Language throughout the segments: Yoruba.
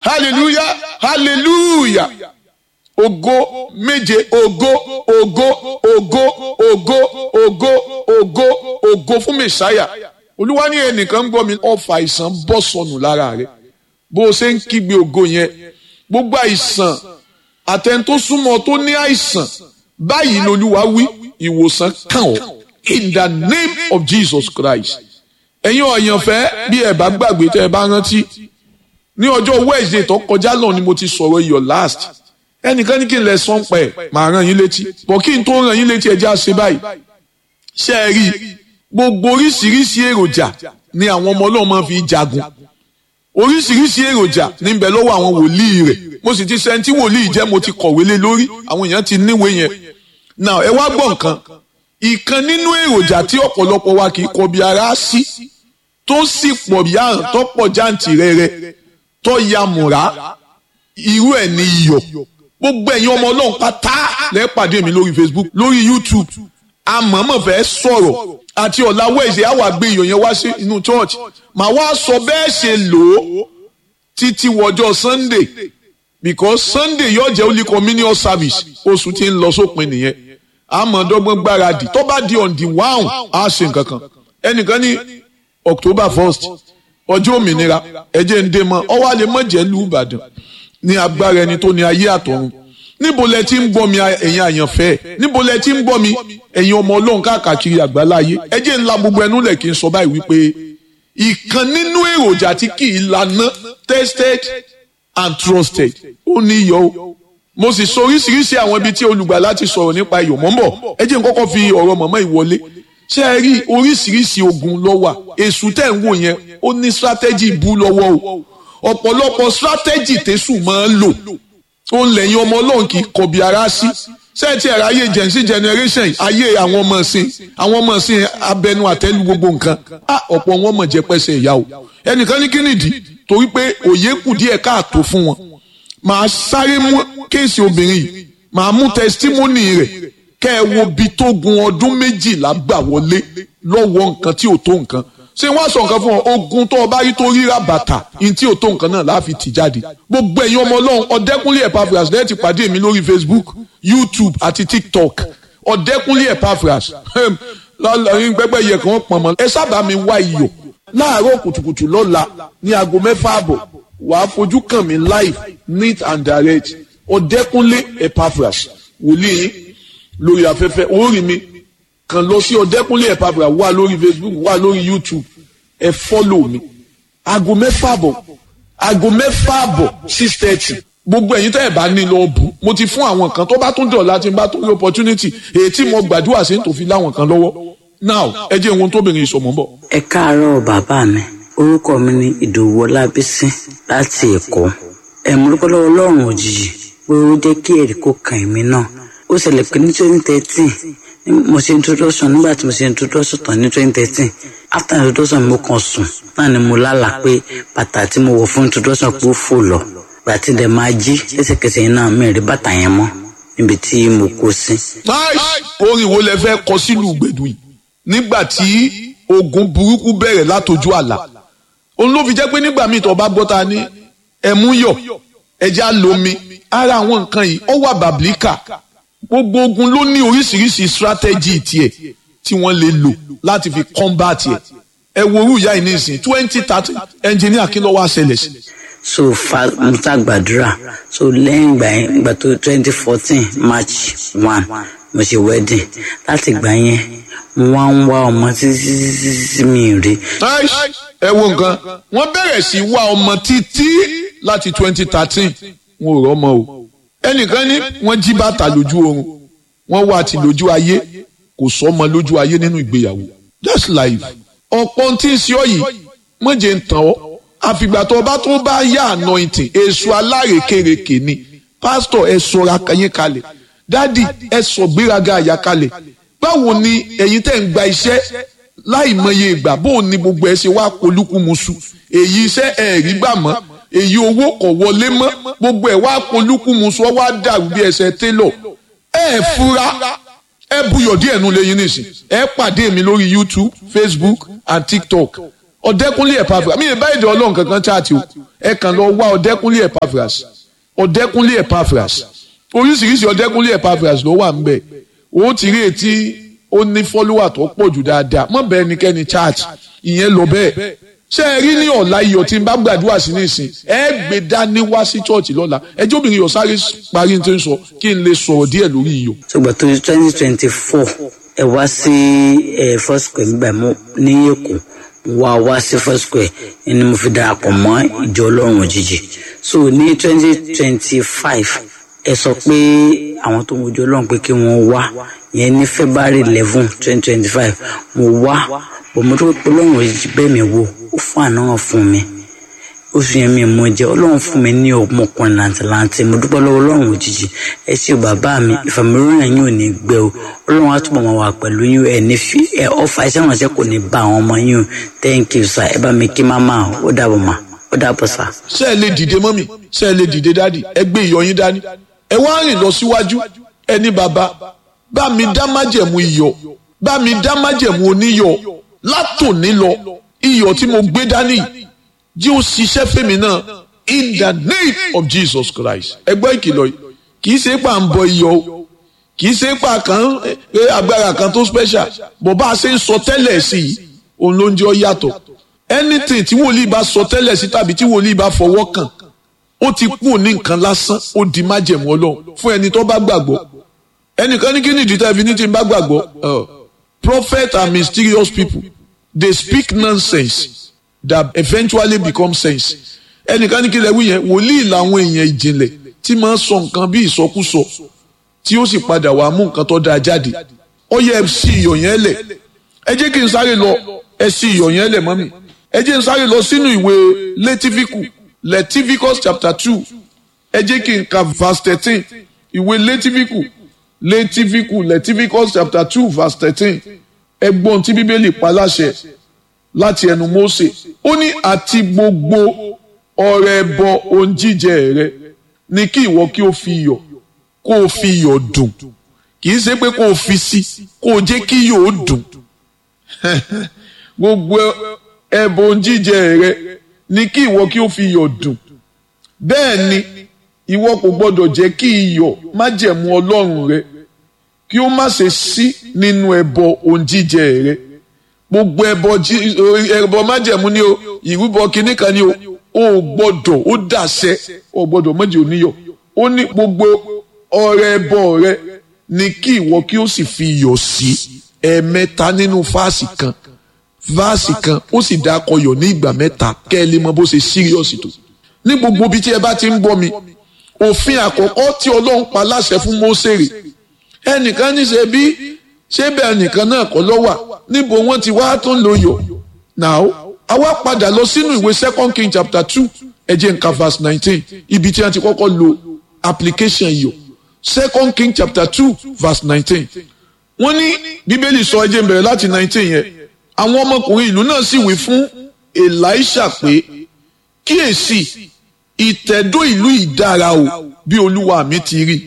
hallelujah hallelujah ògo méje ògo ògo ògo ògo ògo ògo ògo fún mẹsàáyà olúwa ní ẹnìkan ń gbọ́ mi ọfà àìsàn bọ́ sọnù lára rẹ̀ bó o ṣe ń kígbe ògo yẹn gbogbo àìsàn àtẹn tó súnmọ́ tó ní àìsàn báyìí lolúwa wí ìwòsàn kàn ọ́ in the name of Jesus Christ ẹ̀yin ọ̀yànfẹ́ bí ẹ bá gbàgbé tẹ́ ẹ bá rántí ní ọjọ́ Wednesday tó kọjá náà ni mo ti sọ̀rọ̀ your last ẹnìkan ní kí n lè sọ́n pẹ̀ màá ràn yín létí bọ̀ kí n tó ràn yín létí ẹ já ṣe báyìí ṣe é rí gbogbo oríṣiríṣi èròjà ni àwọn ọmọ Ọlọ́run máa fi jagun oríṣiríṣi èròjà níbẹ̀ lọ́wọ́ àwọn wòlíì rẹ̀ mo sì ti sẹ́ńtì wòlíì jẹ́ mo ti kọ̀wé lé lórí àwọn èèyàn ti níwèé yẹn now ẹ wá gbọ́ nǹkan ìkan nínú èròjà tí ọ̀pọ̀lọpọ̀ wa kì í kọbi ara sí tó sì pọ̀ bí àrùn tó pọ̀ jáǹtì rẹ̀rẹ̀ tó ya mùrá irú ẹ̀ ní iyọ̀ gbogbo ẹ̀yin ọmọ ọlọ́run pátá lẹ́ pàdé mi lórí Facebook lórí YouTube àmọ́mọ́ fẹ́ sọ̀rọ̀ àti ọ̀la wẹ̀ṣẹ̀ á wà gbé iyọ̀ yẹn wá sí inú church màá wá sọ bẹ́ẹ̀ ṣe lò ó títí wọjọ́ Sunday because Sunday yóò jẹ́ only communion service oṣù tí ń lọ sópin nìyẹn àmọ̀dọ́gbọ́n gbáradì tó bá di on the one á ṣe nǹkan kan ẹnìkan ní October first ọjọ́ òmìnira ẹ̀jẹ̀ ń dé mọ́ ọwọ́ àlè mọ̀jẹ̀ lù Ìbàdàn ní agbára ẹni tó ní ayé àtọ̀run níbo lẹ ti ń gbọ́ mi ẹ̀yin àyànfẹ́ níbo lẹ ti ń gbọ́ mi ẹ̀yin ọmọ ọlọ́run káàkiri àgbáláyé ẹ̀jẹ̀ ńlá gbogbo ẹnu lẹ̀ kí n sọ báyìí wípé ìkan nínú èròjà tí kì í lana tested and trusted ó ní iyọ̀ o mo sì sọ oríṣiríṣi àwọn ibi tí olùgbàlà ti sọ̀rọ̀ nípa iyọ̀ mọ́ ń bọ̀ ẹ jẹ́ n kọ́kọ́ fi ọ̀rọ̀ mọ̀mọ́ ìwọlé ṣé ẹ rí oríṣiríṣi ogun ló wà èṣù tẹ̀ ń wò yẹn ó ní strategy bú lọ́wọ́ o ọ̀pọ̀lọpọ̀ strategy tẹ̀sù máa ń lò ó ń lẹ́yìn ọmọ ọlọ́run kì í kọbi ara sí sẹ́ẹ̀tì ẹ̀rọ ayé gen z generation ayé àwọn ọmọ ọ̀sìn àwọn ọmọ ọ̀sìn abẹnú àtẹ́lu gbogbo nǹkan ọ̀pọ̀ wọn mọ̀ jẹ́ pẹ́sẹ̀ ìyá o ẹnìkan ní kí nìdí torí pé òye kù díẹ̀ káàtó fún wọn màá sáré mú kéèsì obìnrin yìí màá mú tẹsítímọ́nì rẹ̀ kẹ́ ẹ wo bi tó gun ọdún méjìlá gbà wọlé lọ́wọ́ nǹkan tí ò tó nǹkan ṣé wọ́n sọ nǹkan fún ọ ogun tó o bá rí tó ríra bàtà ní tí ò tó nǹkan náà láàfin tì jáde gbogbo ẹ̀yin ọmọ ọlọ́run ọ̀dẹ́kúnlé Epaphras lẹ́yìn ti pàdé mi lórí Facebook YouTube àti TikTok ọ̀dẹ́kúnlé Epaphras lọ́lọ́rin pẹ́pẹ́ yẹ kàn pọ̀n mọ́ ẹ sábà mi wá iyọ̀ láàárọ̀ kùtùkùtù lọ́la ní aago mẹ́fà àbọ̀ wàá fojú kàn mí live neat and direct ọ̀dẹ́kúnlé Epaphras wòlíì lórí afẹ́fẹ́ orí mi kàn lọ sí ọ̀dẹ́kúnlé Epaphras wà lórí Facebook wà lórí YouTube ẹ fọ́lò mi aago mẹ́fà àbọ̀ aago mẹ́fà àbọ̀ six thirty gbogbo ẹ̀yin tẹ́ ẹ̀ bá ní lọ bù mo ti fún àwọn kan tó bá tún dọ̀ láti bá tó rí opportunity èyí tí mo gbàdúrà sí tó fi láwọn kan lọ́wọ́ now ẹ jẹ́ ohun tóbìnrin ìsọmọ́ bọ̀. ẹ káàárọ̀ bàbá mi orúkọ mi ni ìdòwú ọlábísí láti èkó ẹ̀múrúkọ lọ́wọ́ ọlọ́run òjijì pé ó jẹ́ kí ẹ̀rí kó kàn mí náà ó ṣẹlẹ̀ pé ní twenty thirteen mo ṣe introduction nígbà tí mo ṣe introduction tán ní twenty thirteen after introduction mo kàn sùn náà ni mo lálàá pé bàtà tí mo wọ̀ fún introduction pé ó fò lọ gbàtí dẹ̀ máa jí lẹ́sẹ̀kẹsẹ̀ yẹn náà mi rí bàtà yẹn mọ́ níbi tí mo kó sí. orin wo lẹ fẹ́ kọ sílùú gbẹ̀dù yìí nígbà tí ogun burúkú bẹ̀rẹ̀ látọjú àlà òun ló fi jẹ́ pé nígbà míì tó bá gbọ́ ta ní ẹ̀mú yọ̀ ẹja lomi ara àwọn nǹkan yìí ó wà bàbílíkà gbogbo ogun ló ní oríṣiríṣi strategy tiẹ̀ tí wọ́n lè lò láti fi combat ẹ̀ ẹ wo orú ìyá yìí nísìn twenty thirty engineer kí ló wá ṣẹlẹ̀ sí. so fa mo ta gbàdúrà so lẹ́yìn ìgbà yẹn ìgbà tó twenty fourteen march one mo ṣe wedding láti ìgbà yẹn mo wá ń wá ọmọ títí títí mi rí. ẹ wo nǹkan wọ́n bẹ̀rẹ̀ sí wá ọmọ títí láti twenty thirteen wọn ò rọ́mọ o ẹnìkan ní wọ́n jí bàtà lójú oorun wọ́n wá ti lójú ayé kò sọ́mọ lójú ayé nínú ìgbéyàwó that's life ọ̀pọ̀ tí ń ṣe ọ yìí mọ̀jẹ̀ ń tàn ọ́ àfìgbà tó bá tó bá yá anointing èso alárekereke ni pásítọ̀ ẹ sọra yín kalẹ̀ dádì ẹ sọ gbéraga àyà kalẹ̀ báwo ni ẹ̀yin tẹ́ ń gba iṣẹ́ láì mọye ìgbà bóun ni gbogbo ẹ ṣe wá polúkúmuṣu èyí iṣẹ́ ẹ̀ rí gbà mọ́ èyí owó kọ̀ wọlé mọ́ gbogbo ẹ̀ wá polúkúmuṣu ọ wá dàrú bí ẹsẹ̀ télọ̀ ẹ fura ẹ buyọ̀ díẹ̀ nu lẹ́yìn nísìn ẹ pàdé mi lórí YouTube Facebook and TikTok ọ̀dẹ́kúnlé Epaphras mi ì bá èdè ọlọ́run kankan chaati o ẹ kàn lọ wá ọ̀dẹ́kúnlé Epaphras ọ̀dẹ́kúnlé Epaphras oríṣiríṣi ọ̀dẹ́kúnlé Epaphras ló wà ńbẹ̀ ó ti rí etí ó ní fọ́lúwà tó pọ̀ jù dáadáa mọ̀ bẹ́ẹ̀ nikẹ́ni church ìyẹn lọ bẹ́ẹ̀ ṣé ẹ rí ní ọ̀la iyọ̀ tí n bá gbàdúrà sí nísìn ẹ gbé dání wá sí chọ́ọ̀chì lọ́la ẹjọ́ obìnrin yóò sáré parí ní tó ń sọ kí n lè sọ̀rọ̀ díẹ̀ lórí iyọ̀. ṣùgbọ́n tó twenty twenty four ẹ wá sí ẹ first square nígbà mọ́ ní èkó wá wá sí first square ni mo fi darapọ̀ mọ́ ìjọ ọlọ́run òjijì so ní twenty twenty five ẹ sọ pé àwọn tó ń wojú ọlọ́run pé kí wọ́n wá yẹn ní february eleven twenty twenty five mo wá bọ̀ mo tó pé ọlọ́run òjijì bẹ́ẹ̀ mi wò ó fún àná fún mi oṣù yẹn mi mọ jẹ ọlọ́run fún mi ní ọmọkùnrin làǹtìlanti mo dúpẹ́ lọ́wọ́ ọlọ́run òjijì ẹ ṣé bàbá mi ìfàmìlóyún yín ò ní gbẹ o ọlọ́run á túbọ̀ máa wà pẹ̀lú yín ẹ ní fi ẹ ọfà iṣẹ́ ìrànṣẹ́ kò ní bá àwọn ọmọ yín o thank you sir ẹ bá mi kí máma ó dàbọ̀ mà ó dàbọ̀ sir. ṣé ẹ lè dìde mọ́mì ṣé ẹ lè dìde dádì ẹ gbé iyọ̀ yín dání ẹ wá rìn lọ síwájú ẹ ní bàbá bá mi dá májẹ̀mú iyọ̀ bá mi dá májẹ̀mú oníyọ̀ látòní lọ iyọ̀ tí mo gbé dání jí ó ṣiṣẹ́ fèmí náà in the name of Jesus Christ ẹgbẹ́ ìkìlọ̀ yìí kì í ṣe pà ń bọ iyọ̀ o kì í ṣe pà kan pé agbára kan tó special bó bá a ṣe ń sọ tẹ́lẹ̀ sí i òun ló ń jẹ́ ọ yàtọ̀ anything tí wòlíì bá sọ tẹ́lẹ̀ sí tàbí tí wòlíì bá fọwọ́ kàn ó ti kú ní nǹkan lásán ó di májẹ̀mú ọlọ́run fún ẹni tó bá gbàgbọ́ ẹnìkan ní kí ni ìdí tẹ́lifí ní ti bá gbàgbọ́ prophet are mysterious people they speak nonsense that eventually become sense ẹnìkan ní kí lè wí yẹn wòlíì làwọn èèyàn ìjìnlẹ̀ tí máa ń sọ nǹkan bí ìsọkúsọ tí ó sì padà wàá mú nǹkan tó dáa jáde ó yẹ ẹ sí iyọ̀ yẹn lẹ̀ ẹ jẹ́ kí n sáré lọ ẹ sí iyọ̀ yẹn lẹ̀ mọ́mì ẹ jẹ́ n sáré lọ sínú ìwé lẹ́tífíkù Leviticus chapter two ẹ jẹ́ kí n ka verse thirteen ìwé lẹ́tífíkù lẹ́tífíkù Leviticus chapter two verse thirteen ẹgbọ́n tí bíbélì pa láṣẹ láti ẹnu Mósè ó ní àti gbogbo ọrẹ ẹbọ ohun jíjẹ rẹ ni kí ìwọ kí o fi iyọ̀ kó o fi iyọ̀ dùn kì í ṣe pé kó o fi sí kó o jẹ́ kí iyọ̀ ó dùn gbogbo ẹbọ ohun jíjẹ rẹ ni kí ìwọ kí o fi iyọ̀ dùn bẹ́ẹ̀ ni ìwọ kò gbọ́dọ̀ jẹ́ kí iyọ̀ májẹ̀mú Ọlọ́run rẹ kí ó má ṣe sí nínú ẹbọ ohun jíjẹ rẹ gbogbo ẹbọ ẹbọ májẹ̀mú ni o ìrúbọ kínní kan ni o o gbọ́dọ̀ ó dàṣẹ o gbọ́dọ̀ méjì oníyọ̀ ó ní gbogbo ọrẹ ẹbọ rẹ ni kí ìwọ kí ó sì fi iyọ̀ sí ẹ̀ẹ̀mẹ́ta nínú fáàsì kan fáàsì kan ó sì dá akọyọ̀ ní ìgbà mẹ́ta kẹ́ ẹ lè mọ bó ṣe síríọ̀sì tó ní gbogbo ibi tí ẹ bá ti ń gbọ́ mi òfin àkọ́kọ́ tí Ọlọ́run pa láṣẹ fún Mósè rè ẹnìkan ní ṣe bí ṣé bẹ́ẹ̀ nìkan náà kọ́ ló wà níbo wọ́n ti wá tó ń lo yọ̀ now àwa padà lọ sínú ìwé second king chapter two ẹ jẹ́ nǹkan verse nineteen ibi tí wọ́n ti kọ́kọ́ lo application yọ̀ second king chapter two verse nineteen wọ́n ní bíbélì sọ ẹ jẹ́ n bẹ̀rẹ̀ láti nineteen yẹn àwọn ọmọkùnrin ìlú náà sì wí fún Èlíṣà pé kíyèsí ìtẹ̀dó ìlú ìdára o bí olúwa mi ti rí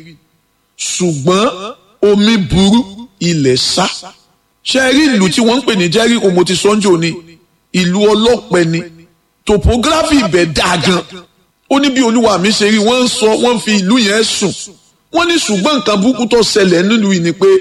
ṣùgbọ́n omi burú ilẹ̀ sá ṣe é rí ìlú tí wọ́n ń pè ní Jẹ́ríkò mo ti sọ́njò ni ìlú ọlọ́pẹ ni topography ibẹ̀ dáa gan ó ní bí olúwa mi ṣe rí wọ́n ń sọ wọ́n fi ìlú yẹn sùn wọ́n ní ṣùgbọ́n nǹkan burúkú tó ṣẹlẹ̀ nílùú yìí ni pé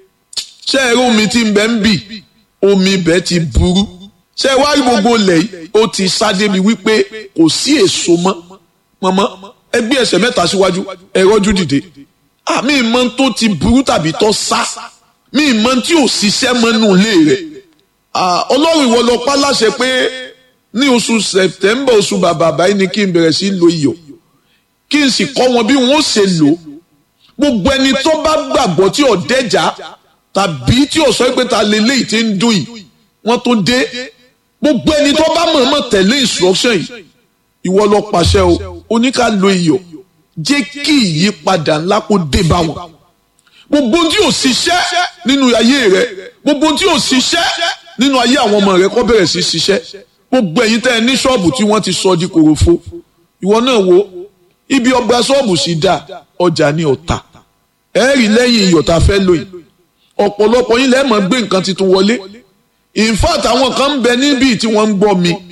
ṣé ẹ rí omi tí ń bẹ ń bì omi ibẹ̀ ti burú ṣé ẹ wá rí gbogbo ilẹ̀ yìí ó ti sá débi wípé kò sí èso mọ́ mọ́mọ́ ẹ gbé ẹsẹ̀ mẹ́ta síwájú ẹ rọ́jú dìde àmì ìmọ̀ tó ti burú tàbí tó sá mi ìmọ̀ tí ò ṣiṣẹ́ mọ́nú ilé rẹ̀ ọlọ́run ìwọ lọ pa láṣẹ pé ní oṣù sẹ̀tẹ́mbà oṣù bàbà báyìí ni kí n bẹ̀rẹ̀ sí lo iyọ̀ kí n sì kọ́ wọn bí wọ́n ṣe lò gbogbo ẹni tó bá gbàgbọ́ tí ò dẹ́jà tàbí tí ò sọ pé ta lélẹ́yìí tí ń dùn yìí wọ́n tó dé gbogbo ẹni tó bá mọ̀ọ́mọ̀ tẹ̀lé instruction yìí ìwọ lọ pàṣẹ o oníkà lo iyọ̀ jẹ́ kí ìyípadà ńlá kó dé bá wọn gbogbo tí ò ṣiṣẹ́ nínú ayé rẹ gbogbo tí ò ṣiṣẹ́ nínú ayé àwọn ọmọ rẹ kó bẹ̀rẹ̀ sí ṣiṣẹ́ gbogbo ẹ̀yin tẹ́ ẹ ní ṣọ́ọ̀bù tí wọ́n ti sọ di kòròfo ìwọ náà wo ibi ọgbà ṣọ́ọ̀bù sì dá ọjà ní ọ̀tà ẹ rí lẹ́yìn iyọ̀ tá a fẹ́ lò yìí ọ̀pọ̀lọpọ̀ yín lẹ́ẹ̀mọ́ gbé nǹkan tuntun wọlé in fact àwọn kan ń bẹ níbí tí wọ́n ń gbọ́ mi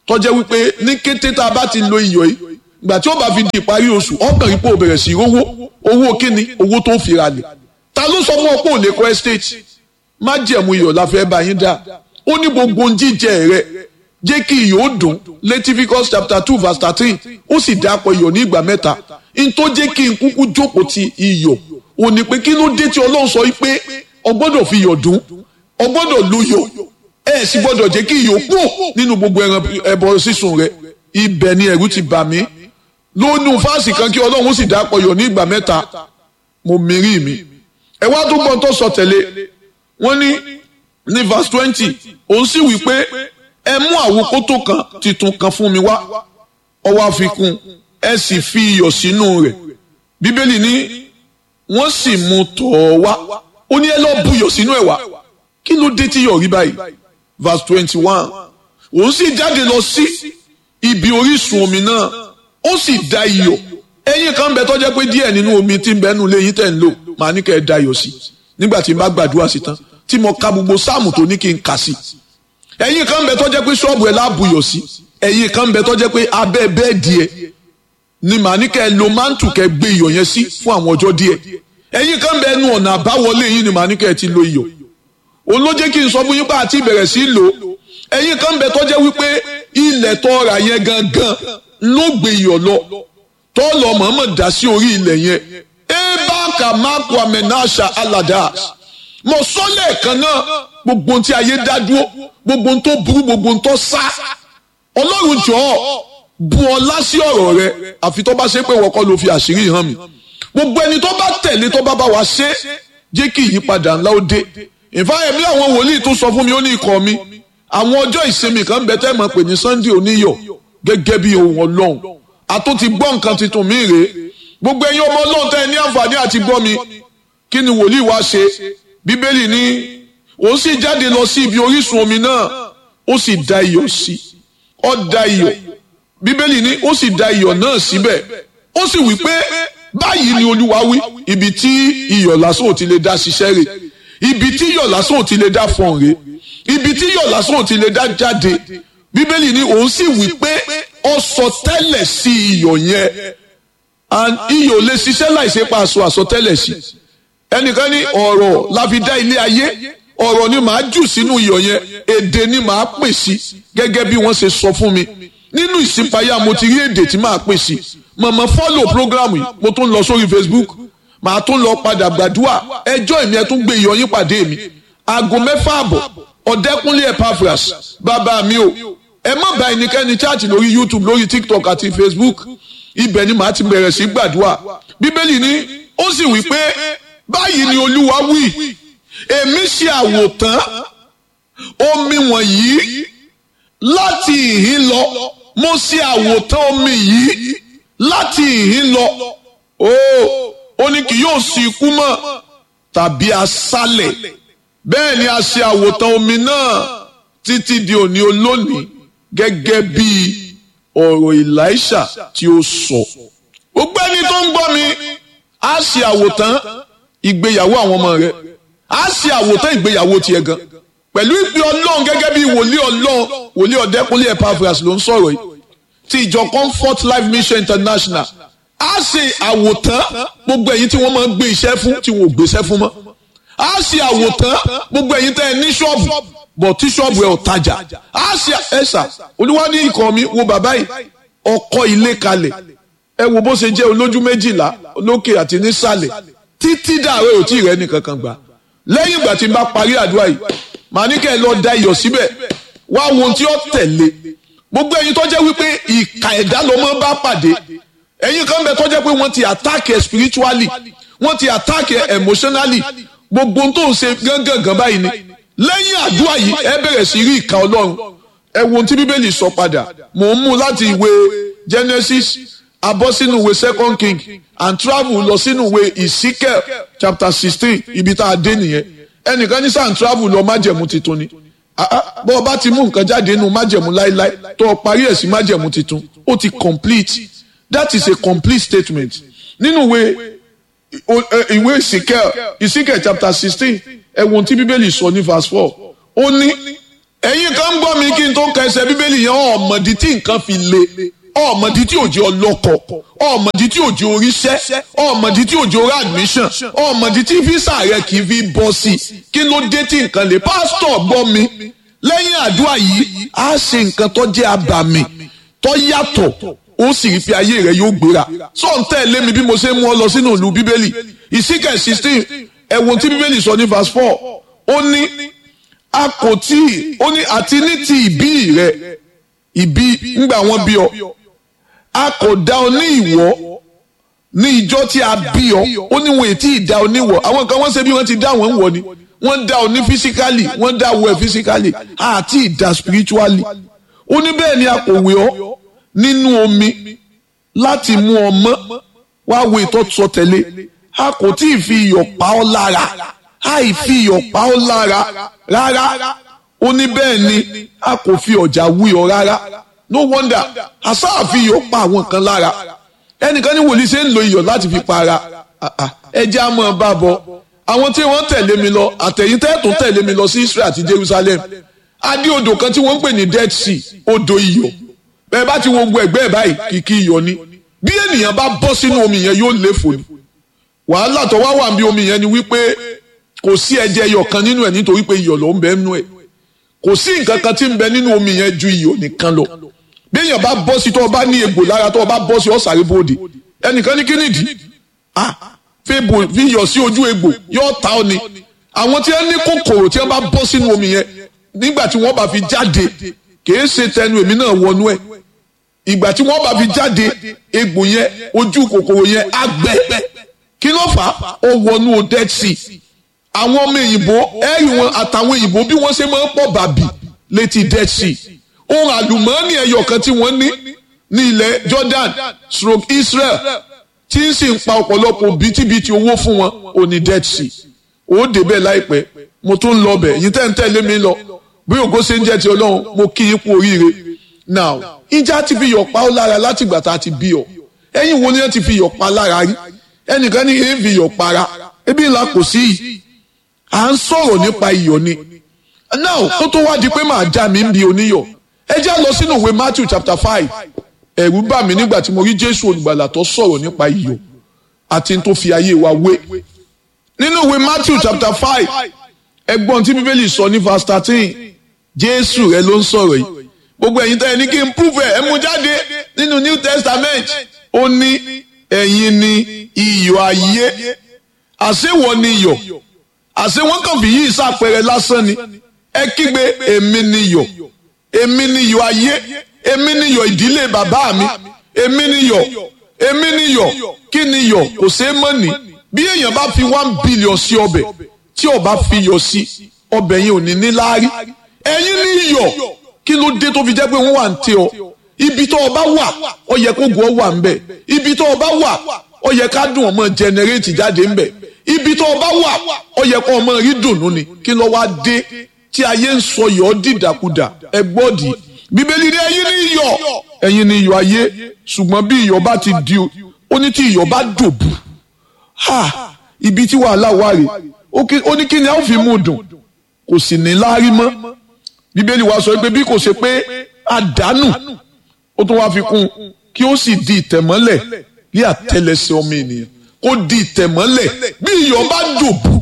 tọ́jẹ́ wípé ní kété tá a bá ti lo iyọ̀ yìí ìgbà tí ó bá fi di ìparí oṣù ọkàn yìí pé o bẹ̀rẹ̀ sí í rówó owó kíni owó tó ń fira lẹ̀ ta ló sọ fún ọ pé ò lè kọ́ estate má jẹ̀mú iyọ̀ la fẹ́ bá yín dá ó ní gbogbo jíjẹ rẹ jẹ́ kí iyọ̀ ó dùn Leviticus chapter two verse thirteen ó sì dápọ̀ iyọ̀ ní ìgbà mẹ́ta n tó jẹ́ kí n kúkú jókòó ti iyọ̀ ò ní pé kí ló dé tí ọlọ́run sọ pé o gbọ́dọ̀ fi iyọ̀ dùn o gbọ́dọ̀ lo iyọ̀ ẹ sì gbọ́dọ̀ jẹ́ kí iyọ̀ kú nínú gbogbo ẹran ẹbọ sísun rẹ ibẹ̀ ni ẹ̀rù ti bà mí lónú fáàsì kan kí ọlọ́run sì dápọ̀ iyọ̀ ní ìgbà mẹ́ta mo mìírí mi ẹ wá tó gbọ́n tó sọ tẹ̀lé wọ́n ní ní verse twenty òun sì wí pé ẹ mú àwòkótó kan titun kan fún mi wá ọwọ́ àfikún ẹ sì fi iyọ̀ sínú rẹ̀ bíbélì ní wọ́n sì mú tọ̀ ọ́ wá ó ní ẹ lọ́ọ́ buyọ̀ sínú ẹ̀ wá kí ló dé tí yọ̀ rí báyìí verse twenty one òun sì jáde lọ sí ibi orísun omi náà ó sì da iyọ̀ ẹyin kan bẹ tó jẹ́ pé díẹ̀ nínú omi tí ń bẹ nù léyìn tẹ̀ ń lò màá ní kẹ́ ẹ da iyọ̀ sí nígbà tí n bá gbàdúrà sí tán tí mo ka gbogbo sáàmù tó ní kí n kà sí ẹyin kan bẹ tó jẹ́ pé ṣọ́ọ̀bù ẹ̀ láàbùyọ̀ sí ẹyin kan bẹ tó jẹ́ pé abẹ́ bẹ́ẹ̀dì ẹ̀ ni màá ní kẹ́ ẹ lo mántù kẹ́ gbé iyọ̀ yẹn sí fún àwọn ọjọ́ díẹ̀ ẹ̀yin kan bẹ nu ọ̀nà àbáwọlé yín ni màá ní kẹ́ ẹ ti lo iyọ̀ òun ló jẹ́ kí n sọ fún yín pé àti ìbẹ̀rẹ̀ sí lò ẹ̀yin kan bẹ tó jẹ́ wípé ilẹ̀ tó ra yẹn gangan ló gbé iyọ̀ lọ tó lọ mọ̀ọ́mọ̀ dá sí orí ilẹ̀ yẹn eba kamaku amenasha aladas mo sọ lẹ́ẹ̀kan náà gbogbo tí ayé dá dúró gbogbo tó burú gbogbo tó sá ọlọ́run jọ̀ọ́ bu ọlá sí ọ̀rọ̀ rẹ àfi tó bá ṣe pé wọ́n kọ́ ló fi àṣírí hàn mí gbogbo ẹni tó bá tẹ̀lé tó bá bá wa ṣe jẹ́ kí ìyípadà ńlá ó dé ìfáyẹ̀mí àwọn wòlíì tó sọ fún mi ó ní ikọ̀ mi àwọn ọjọ́ ìsinmi kan bẹ tẹ́ mọ̀ pé ní Sunday oníyọ̀ gẹ́gẹ́ bí ohun ọlọ́run àtún ti gbọ́ nǹkan tuntun mi rèé gbogbo ẹ̀yin ọmọ ọlọ́run tẹ́ ẹ ní àǹfààní àti gbọ́ mi kí ni wòlíì wá ṣe bíbélì ní òun sì jáde lọ sí ibi orísun omi náà ó sì da iyọ̀ sí ó da iyọ̀ bíbélì ní ó sì da iyọ̀ náà síbẹ̀ ó sì wí pé báyìí ni olúwa wí ibi tí iyọ̀ lásán ò ti lè dá ṣiṣẹ́ rẹ̀ ibi tí iyọ̀ lásán ò ti lè dá fọ̀n rẹ̀ ibi tí iyọ̀ lásán ò ti lè dá jáde bíbélì ní òun sì wí pé ó sọ tẹ́lẹ̀ sí iyọ̀ yẹn and iyọ̀ lè ṣiṣẹ́ láìsí pa aṣọ àsọtẹ́lẹ̀ sí ẹnìkan ní ọ̀rọ̀ la fi dá ilé ayé ọ̀rọ̀ ni màá jù sínú iyọ̀ yẹn èdè ni màá pè sí gẹ́gẹ́ bí wọ́n ṣe sọ fún mi nínú ìsìnpayà mo ti rí èdè tí màá pè sí màmá fọ́lò programu yìí mo tún lọ sórí Facebook màá tún lọ padà gbàdúrà ẹjọ́ ìmí ẹ tún gbé iyọ̀ yín pàdé mi aago mẹ́fà àbọ̀ ọ̀dẹ́kúnlé Epaphras bàbá mi o ẹ má bá ẹnikẹ́ni chaati lórí YouTube lórí TikTok àti Facebook ibẹ̀ ni màá ti bẹ̀rẹ̀ sí gbàdúrà bíbélì ni ó sì wí pé báyìí ni olúwa wí èmi ṣe àwòtán omi wọ̀nyí láti ìhín lọ mo ṣe àwòtán omi yìí láti ìhín lọ ó ó ní kì yóò sí ikú mọ́ tàbí aṣálẹ̀ bẹ́ẹ̀ ni a ṣe àwòtán omi náà títí di òní olónìí gẹ́gẹ́ bí ọ̀rọ̀ Èlíṣà tí ó sọ. gbogbo ẹni tó ń gbọ́ mi á ṣe àwòtán ìgbéyàwó àwọn ọmọ rẹ á ṣe àwòtán ìgbéyàwó tiẹ̀ gan pẹ̀lú ìpè ọlọ́run gẹ́gẹ́ bí wòlíì ọlọ́run wòlíì ọ̀dẹ́kúnlé Epaphras ló ń sọ̀rọ̀ yìí ti ìjọ Comfort Life Mission International á ṣe àwòtán gbogbo ẹ̀yin tí wọ́n máa ń gbé iṣẹ́ fún tí wọ́n ò gbéṣẹ́ fún mọ́ á ṣe àwòtán gbogbo ẹ̀yin tẹ́ ẹ ní ṣọ́ọ̀bù bọ̀ tí ṣọ́ọ̀bù ẹ̀ ò tajà á ṣe ẹ̀ṣà olúwa ní ikọ̀ mi wo bàbá yìí ọkọ̀ ilé kalẹ̀ ẹ wo bó ṣe jẹ́ olójú méjìlá lókè àti nísàlẹ̀ títí dàrẹ́ ò tí ì rẹ́ nìkankan gbà lẹ́yìn ìgbà tí n bá parí àdúrà yìí màá ní kẹ́ ẹ lọ da iyọ̀ síbẹ̀ wá wo ohun tí ó tẹ̀lé gbogbo ẹ̀yin tó jẹ́ wípé ìka ẹ̀dá ló máa bá pàdé ẹ̀yin kan bẹ tó jẹ́ pé wọ́n ti attack ẹ spiritually wọ́n ti attack ẹ emotionally gbogbo ohun tó ń ṣe gángan báyìí ni lẹ́yìn àdúrà yìí ẹ bẹ̀rẹ̀ sí rí ìka ọlọ́run ẹ wo ohun tí bíbélì sọ padà mò ń mú láti ìwé Genesis abọ́ sínú ìwé second king and travel lọ sínú ìwé Ezekiel chapter sixteen ibi tá a dé nìyẹn ẹnìkan ní sàn travel lọ májẹ̀mú titun ni bọ́ ọ bá ti mú nǹkan jáde nínú májẹ̀mú láíláí tó o parí ẹ̀ sí májẹ̀mú titun ó ti complete that is a complete statement nínú ìwé ìwé Ezekiel Ezekiel chapter sixteen ẹ wo ohun tí bíbélì sọ ní verse four ó ní ẹ̀yin kan ń gbọ́ mi kí n tó kẹsẹ̀ bíbélì yẹn ọ̀mọ̀dí tí nǹkan fi le ọ̀mọ̀dí tí òjò ọlọ́kọ̀ ọ̀mọ̀dí tí òjò oríṣẹ́ ọ̀mọ̀dí tí òjò orí admission ọ̀mọ̀dí tí físà rẹ kì í fi bọ́ sí i kí ló dé tí nǹkan le pásítọ̀ gbọ́ mi lẹ́yìn àdúrà yìí á ṣe nǹkan tó jẹ́ abàmì tó yàtọ̀ ó sì rí fi ayé rẹ yóò gbéra sọ ń tẹ̀lé mi bí mo ṣe mú ọ lọ sínú ìlú bíbélì ìsíkẹ̀ sixteen ẹ̀wọ̀n tí bíbélì sọ ní verse four ó ní a kò tí ó ní àti ní ti ìbí rẹ ìbí ńgbà wọn bí ọ a kò dá ọ ní ìwọ ní ìjọ tí a bí ọ ó ní wọn ètí ìdá ọ níwọ àwọn kan wọn ṣe bí wọn ti dá wọn ń wọ ni wọn dá ọ ní physically wọn dá ọ ẹ physically àti ìdá spiritually ó ní bẹ́ẹ̀ ni a kò wé ọ nínú omi láti mú ọ mọ́ wá wo ìtọ́sọ tẹ̀lé a kò tí ì fi iyọ̀ pa ọ́ lára àì fi iyọ̀ pa ọ́ lára rárá ó ní bẹ́ẹ̀ ni a kò fi ọ̀já wí ọ rárá no wonder àṣà àfi iyọ̀ pa àwọn kan lára ẹnìkan ní wòlíì ṣe ń lo iyọ̀ láti fi pa ara ẹjẹ́ á mọ̀ bá bọ̀ àwọn tí wọ́n tẹ̀lé mi lọ àtẹ̀yìn tẹ́ẹ̀tún tẹ̀lé mi lọ sí Israel àti Jerusalem adé odò kan tí wọ́n ń pè ní Dead Sea odò iyọ̀ bẹ́ẹ̀ bá ti wo gbogbo ẹ̀gbẹ́ ẹ̀ báyìí kìkì iyọ̀ ni bí ènìyàn bá bọ́ sínú omi yẹn yóò léfò ni wàhálà tó wá wà bí omi yẹn ni wípé kò sí ẹ̀jẹ̀ iyọ̀ kan nínú ẹ̀ nítorí pé iyọ̀ ló ń bẹ nínú ẹ̀ kò sí nǹkan kan tí ń bẹ nínú omi yẹn ju iyọ̀ nìkan lọ bí èèyàn bá bọ́ sí tó o bá ní egbò lára tó o bá bọ́ sí ọ̀sàrí bòde ẹnìkan ní kínìdí ah fi iyọ̀ sí ojú egbò yóò ta ọ ni àwọn tí wọ́n ní kòkòrò tí wọ́n bá bọ́ sínú omi yẹn nígbà tí wọ́n bá fi jáde kìí ṣe tẹnu èmi náà wọnú ẹ̀ ìgbà tí wọ́n bá fi jáde egbò yẹn ojú kòkòrò yẹn á gbẹ kí ló fà á ó wọnú Dead Sea àwọn ọmọ òyìnbó ẹ̀rì wọn àtàwọn òyìnbó bí wọ́n ṣe máa ń pọ̀ bàbì létí Dead Sea ohun àlùmọ́ọ́nì ẹyọ kan tí wọ́n ní ní ilẹ̀ Jordan stroke Israel tí ń sì ń pa ọ̀pọ̀lọpọ̀ bìtìbìtì owó fún wọn ò ní Dead Sea ó débẹ̀ láìpẹ́ mo tún lọ bẹ̀ yìí tẹ́ ń tẹ̀lé mi lọ bí ògo ṣe ń jẹ́ ti Ọlọ́run mo kí yín kú oríire now ìjà ti fi yọ̀ pa ọ́ lára láti ìgbà tá a ti bí ọ ẹ̀yin wo ni wọ́n ti fi yọ̀ pa lára rí ẹnìkan ní èé fi yọ̀ para ebi ńlá kò sí yìí à ń sọ̀rọ̀ nípa iyọ̀ ni now kó tó wá di pé màá já mi ń bi oníyọ̀ ẹ já lọ sínú ìwé Matthew chapter five ẹ̀rù bà mí nígbà tí mo rí Jésù olùgbàlà tó sọ̀rọ̀ nípa iyọ̀ àti tó fi ayé wa wé nínú ìwé Matthew chapter five ẹgbọ́n tí bíbélì sọ ní verse thirteen Jésù rẹ ló ń sọ̀rọ̀ yìí gbogbo ẹ̀yin tẹ́ ẹ ní kí n prove ẹ̀ ẹ mú jáde nínú New Testament ó ní ẹ̀yin ni iyọ̀ ayé àṣewọ̀ ni iyọ̀ àṣé wọ́n kàn fi yí ìsàpẹrẹ lásán ni ẹ kígbe èmi ni iyọ̀ èmi ni iyọ̀ ayé èmi ni iyọ̀ ìdílé bàbá mi èmi ni iyọ̀ èmi ni iyọ̀ kí ni iyọ̀ kò ṣeé mọ̀ ní bí èèyàn bá fi one billion sí ọbẹ̀ tí ó bá fi iyọ̀ sí ọbẹ̀ yẹn ò ní ní láárí ẹ̀yin ni iyọ̀ kí ló dé tó fi jẹ́ pé wọ́n wà ń tẹ ọ ibi tó o bá wà ó yẹ kó gùn ọ wà ń bẹ̀ ibi tó o bá wà ó yẹ ká dùn ọmọ jẹnẹrétì jáde ń bẹ̀ ibi tó o bá wà ó yẹ kó ọmọ rí dùnú ni kí ló wá dé tí ayé ń sọ yọ̀ dìdàkudà ẹ gbọ́dì bíbélì ní ẹ̀yin ni iyọ̀ ẹ̀yin ni iyọ̀ ayé ṣùgbọ́n bí iyọ̀ bá ti di ó ní tí iyọ̀ bá dòbù ha ibi tí wàhálà wà rè ó ní kí ni a ó fi mú dùn kò sì ní láárí mọ́ bíbélì wa sọ pé bí kò ṣe pé àdánù ó tún wá fi kún kí ó sì di ìtẹ̀mọ́lẹ̀ ní àtẹlẹsẹ̀ ọmọ ènìyàn kó di ìtẹ̀mọ́lẹ̀ bí iyọ̀ bá dòbù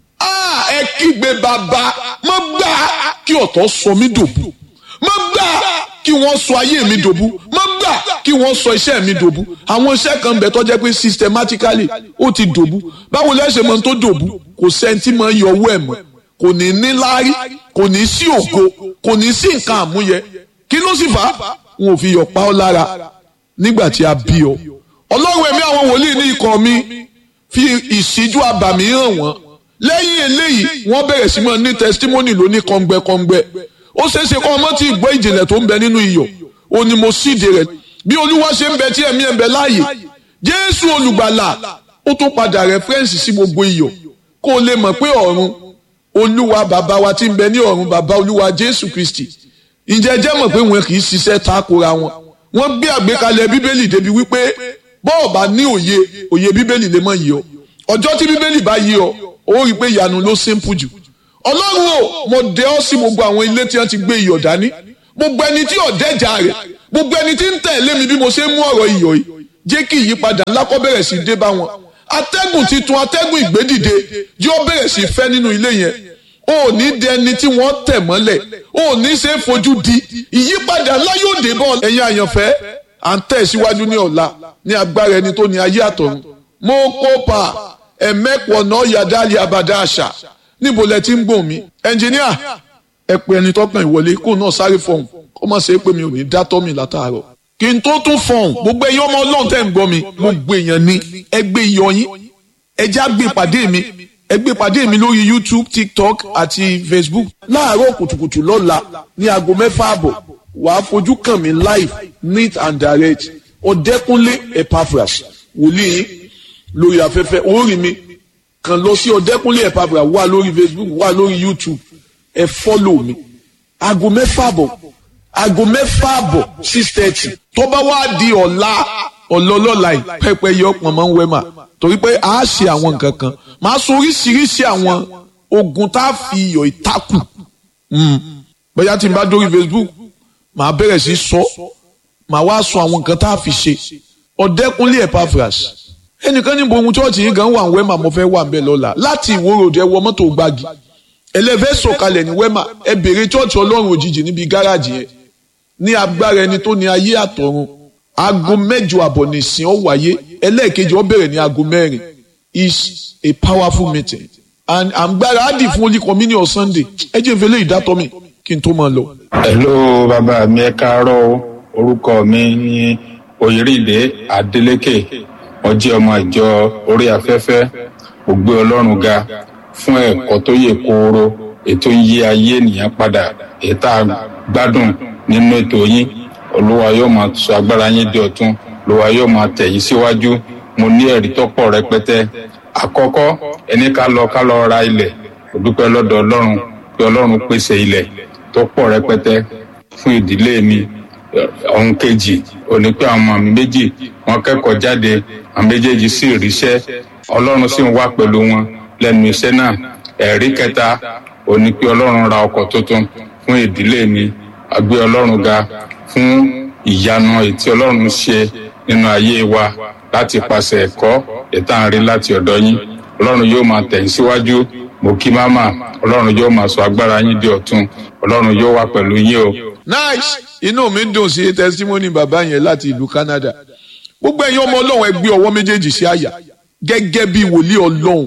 ẹ kígbe bàbá má gbà kí ọ̀tọ̀ sọ mí dòbù má gbà kí wọ́n sọ ayé mi dòbù má gbà kí wọ́n sọ iṣẹ́ mi dòbù àwọn iṣẹ́ kan bẹ̀ tó jẹ́ pé systematically ó ti dòbù báwo lẹ́sẹ̀ mọ́ tó dòbù kò sẹ́ńtì mọ́ yọ owó ẹ̀ mọ́ kò ní ní láárí kò ní sí ògo kò ní sí nǹkan àmúyẹ kí ló sì fà á wọn ò fi yọ̀ pa ọ́ lára nígbà tí a bí ọ ọlọ́run ẹ̀mí àwọn wòlíì ní ikọ̀ mi fi ìṣíjú abàmì hàn wọ́n lẹ́yìn eléyìí wọ́n bẹ̀rẹ̀ sí mọ́ ní testimony lóní kọ́ngbẹ́kọ́ngbẹ́ ó ṣeéṣe kọ́ ọmọ tí ìgbọ́ ìjìnlẹ̀ tó ń bẹ nínú iyọ̀ ó ní mo síde rẹ̀ bí olúwa ṣe ń bẹ tí ẹ̀mí ẹ̀ ń bẹ láàyè jésù olùgbàlà ó tún padà rẹ́fẹ́rẹ́nsì sí gbogbo iyọ̀ kó o lè mọ̀ pé ọ̀run olúwa bàbá wa tí ń bẹ ní ọ̀run bàbá olúwa jésù kristi ǹjẹ́ jẹ́ mọ̀ pé wọn kì í ṣiṣẹ́ takora wọn wọ́n gbé àgbékalẹ̀ bíbélì débi wípé bọ́ọ̀ bá ní òye òye bíbélì lè mọ̀ yìí ọ ọjọ́ tí bíbélì bá yí ọ ó rí i pé ìyanu ló simple jù ọlọ́run o mo dẹ ọ́ sí gbogbo àwọn ilé tí wọ́n ti gbé iyọ̀ dání gbogbo ẹni tí ọ̀dẹ́jà rẹ̀ gbogbo ẹni tí ń tẹ̀lé mi bí mo ṣe ń mú ọ̀rọ̀ iyọ̀ yìí jẹ́ kí ìyípadà ńlá kó bẹ̀rẹ̀ sí dé bá wọn atẹ́gùn titun atẹ́gùn ìgbédìde yóò bẹ̀rẹ̀ sí fẹ́ nínú ilé yẹn o ò ní di ẹni tí wọ́n tẹ̀ mọ́lẹ̀ o ò ní ṣe é fojú di ìyípadà ńlá yóò dé bọ́ ẹ̀yin àyànfẹ́ à ń tẹ̀ síwájú ní ọ̀la ní agbára ẹni tó ní ayé àtọ̀run mo kópa ẹ̀mẹ́pọ̀ náà yàdá abàdá àṣà níbo lẹ ti ń gbọ̀n mi ẹnjìníà ẹ pé ẹni tọkàn ìwọlé kó náà sáré fọhùn kó má ṣe é pé mi ò ní dá tọ́ mi látàárọ̀ kí n tó tún fọhùn gbogbo ẹ̀yin ọmọ ọlọ́run tẹ̀ ń gbọ́ mi gbogbo èèyàn ní ẹgbẹ́ iyọ̀ yín ẹjá gbé pàdé mi ẹ gbé pàdé mi lórí youtube tiktok àti facebook láàárọ̀ kùtùkùtù lọ́la ní aago mẹ́fà àbọ̀ wàá fojú kàn mí live neat and direct ọ̀dẹ́kúnlé epaphras wòlíì lórí afẹ́fẹ́ orí mi kàn lọ sí ọ̀dẹ́kúnlé epaphras wà lórí facebook wà lórí youtube ẹ fọ́lò mi aago mẹ́fà àbọ̀ aago mẹ́fà àbọ̀ six thirty tó bá wá di ọ̀la ọ̀lọ́lọ́la yìí pẹ́pẹ́ yọ ọ̀pọ̀ máa ń wẹ́ mà torí pé a ṣe àwọn nǹkan kan máa sọ oríṣiríṣi àwọn ogun tá a fi iyọ̀ ìtakù bóyá tí n bá dórí facebook màá bẹ̀rẹ̀ sí sọ màá wá sọ àwọn nǹkan tá a fi ṣe ọ̀dẹ́kúnlé epaphras ẹnìkan níbo ohun chọ́ọ̀chì yìí gan wà ń wẹ́mà mo fẹ́ wà ń bẹ̀ lọ́la láti ìwòròdì ẹ wọ mọ́tò gbági ẹlẹ́fẹ́ sọ̀kalẹ̀ ní wẹ́mà ẹ bèrè chọ́ọ̀chì ọlọ́run òjijì níbi gáràjì yẹn ní agbára ẹni tó ní ayé àtọ̀run aago mẹ́jọ àbọ̀ nìsín ó wáyé ẹlẹ́ẹ̀kejì ó bẹ̀rẹ̀ ní aago mẹ́rin is a powerful meeting and àgbára á dì fún holy communion sunday ẹ jẹ́ ìfẹ́lẹ́ ìdátọ́ mi kí n tó máa lọ. hello bàbá mi ẹ káàárọ̀ o orúkọ mi ní oyèrèdè adeleke mo jẹ́ ọmọ ìjọ orí afẹ́fẹ́ mo gbé ọlọ́run ga fún ẹ̀kọ́ tó yè kooro ètò ń yí ayé ènìyàn padà ètò àgbádùn nínú ètò yín olúwa yóò máa sọ agbára yín di ọ̀tun olúwa yóò máa tẹ̀ yín síwájú mo ní ẹ̀rí tó pọ̀ rẹpẹtẹ àkọ́kọ́ ẹni ká lọ ká lọ ra ilẹ̀ mo dúpẹ́ lọ́dọ̀ ọlọ́run pé ọlọ́run pèsè ilẹ̀ tó pọ̀ rẹpẹtẹ fún ìdílé mi ọ̀hún kejì òní pé àwọn ọmọ mi méjì wọ́n kẹ́kọ̀ọ́ jáde àwọn méjèèjì sì ríṣẹ́ ọlọ́run sì ń wá pẹ̀lú wọn lẹ́nu iṣẹ́ náà ẹ̀rí kẹta òní pé ọlọ́run ra ọkọ̀ tuntun fún ìdílé mi àgbé ọlọ́run ga fún ìyanu ètí ọlọ́run ṣe nínú ayé wa láti pàṣẹ ẹ̀kọ́ ìtànrí láti ọ̀dọ̀ yín ọlọ́run yóò máa tẹ̀yìn síwájú mo kí máma ọlọ́run yóò máa sọ agbára yín di ọ̀tun ọlọ́run yóò wà pẹ̀lú yín o. nice inú mi dùn sí testimony bàbá yẹn láti ìlú canada gbogbo ẹ̀yin ọmọ ọlọ́run ẹ gbé ọwọ́ méjèèjì sí àyà gẹ́gẹ́ bí wòlíì ọlọ́run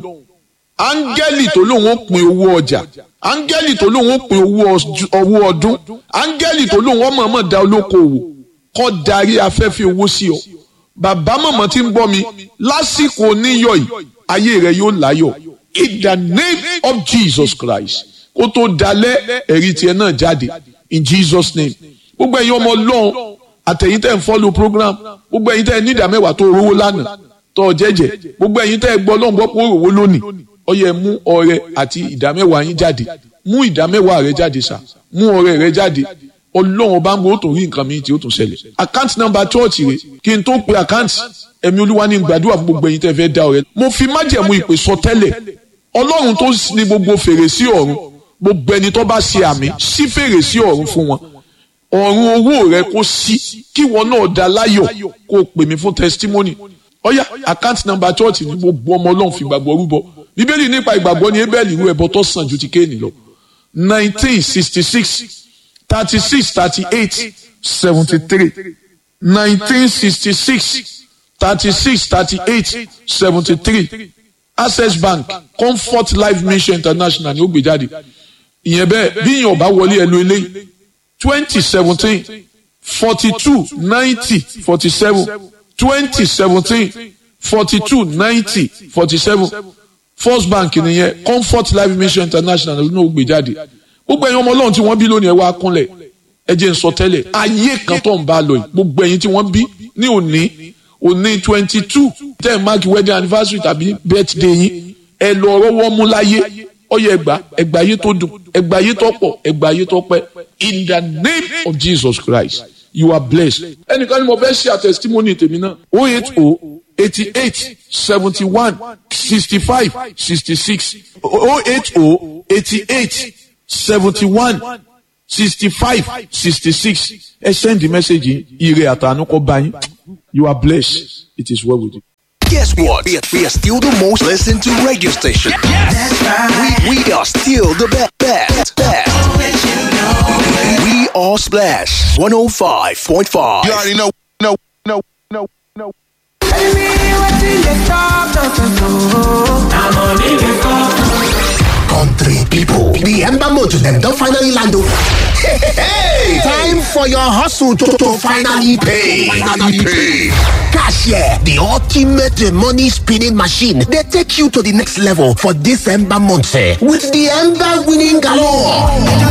áńgẹ́lì tó lóun ó pin owó ọjà áńgẹ́lì tó lóun ó pin owó ọdún áńgẹ́lì tó lóun ọmọ ọmọ da olókoòwò kọ́ darí afẹ́fẹ́ owó sí ọ bàbá mọ̀mọ́ tí ń gbọ́ mi lásìkò oníyọ̀ yìí ayé rẹ yóò láyọ̀ in the name of Jesus Christ kó tó dalẹ̀ ẹ̀rí tiẹ̀ náà jáde in Jesus name gbogbo ẹ̀yin ọmọ ọlọ́run àtẹ̀yìn tẹ̀ ń follow program gbogbo ẹ̀yin tẹ̀ ní ìdá mẹ́wàá tó rówó lánàá tó jẹ́jẹ́ gbogbo ẹ̀yin tẹ̀ gbọ́ ọlọ́run gbọ́ pé ó rówó lónìí ó yẹ mú ọrẹ àti ìdá mẹ́wàá yín jáde mú ìdá mẹ́wàá rẹ jáde sá mú ọrẹ rẹ jáde ọlọ́run ọba ń gbọ́ ó tún rí nǹkan mi tí ó tún ṣẹlẹ̀ àkáǹtì nọ́mbà chọ́ọ̀chì rẹ kí n tó pe àkáǹtì ẹ̀mí olúwa ní gbàdúrà fún gbogbo ẹ̀yin tẹ́ fẹ́ dá ọrẹ mo fi májẹ̀mú ìpè sọ tẹ́lẹ̀ ọlọ́run tó ní gbogbo fèrèsé ọ̀run gbogbo ẹni tó bá ṣe àmì sí fèrèsé ọ̀run fún wọn ọ̀run owó rẹ kó sí kí wọn náà dá láyọ̀ kó o pè mí fún testimony ọ̀yá àkáǹtì nọ́mbà chọ́ọ̀chì ní gbogbo ọmọ ọlọ́run fi gbàgbọ́ rúbọ bíbélì nípa ìgbàgbọ́ ní ebẹ́ẹ̀lì irú ẹbọ tó sàn ju ti kéènì lọ nineteen sixty six thirty six thirty eight seventy three nineteen sixty six thirty six thirty eight seventy three access bank comfort life mission international ni ó gbé jáde ìyẹn bẹ́ẹ̀ bí ìyẹn ọba wọlé ẹ lo eléyìí twenty seventeen forty two ninety forty seven twenty seventeen forty two ninety forty seven first bank nìyẹn comfort life mission international ló gbé jáde gbogbo ẹ̀yin ọmọ ọlọ́run tí wọ́n bí lónìí ẹ wá kúnlẹ̀ ẹ jẹ́ n sọ tẹ́lẹ̀ ayé kan tó ń bá a lọ yìí gbogbo ẹ̀yin tí wọ́n bí ní òní òní twenty two ten mark wedding anniversary tàbí birthday yín ẹ lọ rọwọ́ mú láyé ọyẹ ẹgbà ẹgbà ayé tó dùn ẹgbà ayé tó pọ̀ ẹgbà ayé tó pẹ́ in the name of Jesus Christ you are blessed ẹnìkan ni mo fẹ́ ṣe àtẹ̀sítímọ́nì tèmi náà oh eight oh eighty eight seventy one sixty five sixty six oh eight oh eighty eight seventy one sixty five sixty six ẹ send the message ire àtànú kọ bá yín you are blessed it is well with you. Guess what? We are, we are still the most listened to radio station. That's right. We, we are still the best. best, best. We are Splash 105.5. You already know, know, know, know, know. Country people, the Ember Motor them don finally land o. Hey, time for your hustle to, to finally pay. Finally pay. Cashier, the ultimate money spinning machine, they take you to the next level for this Ember month eh, with the Ember winning galore.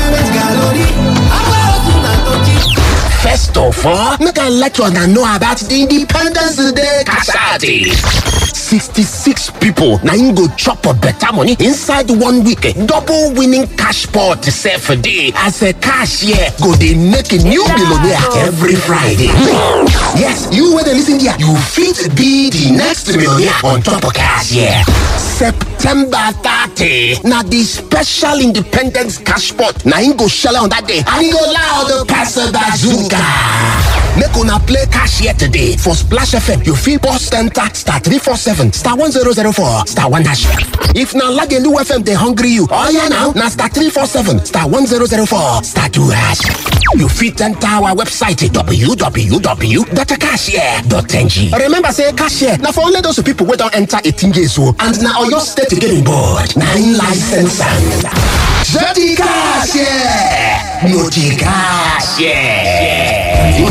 First of all, make I let you know about the Independence Day Kasadi. 66 people na im go chop a better money inside one week. Double winning cash pot sef dey as a cashier go dey make a new billionaire every Friday. Yes, you wey dey lis ten here, you fit be the next millionaire on top of cashier. September 30 na the special independence cash pot na im go shele on that day and e go loud pass bazooka. Make una play cashier today for Splash FM. You fit boss enter star 347 star 1004 star 1 hash. If na Lagelu FM dey hungry you, oya now na star 347 star 1004 star 2 hash. You fit enter our website www.cashier.ng. Remember say cashier na for only those people wey don enter 18 years old and na Oyo State getting board. Na im license am. Jeti cashier, no di cashier.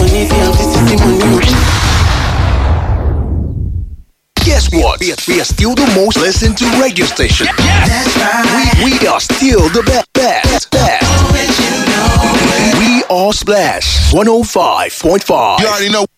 Guess what? We are, we are still the most listened to radio station. That's right. We, we are still the best. best, best. We are Splash 105.5. You already know,